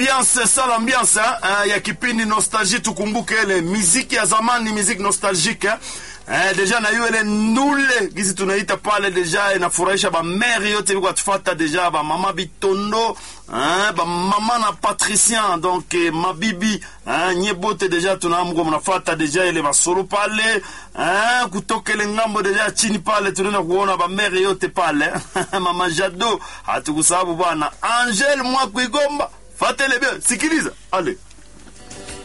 Ambiance sala ambiance eh, ya kipindi nostalgie, tukumbuke ile miziki ya zamani, miziki nostalgique eh. Eh, deja na hiyo ile ndule gizi tunaita pale deja inafurahisha ba mère yote biko atufata deja ba mama bitondo eh, ba mama na patricien donc eh, mabibi eh, nye bote deja tunaamko mnafata deja ile masolo pale eh, kutoka ile ngambo deja chini pale tunaenda kuona ba mère yote pale mama Jado hatukusababu bwana Angel Mwakwigomba fatele bien sikiliza ale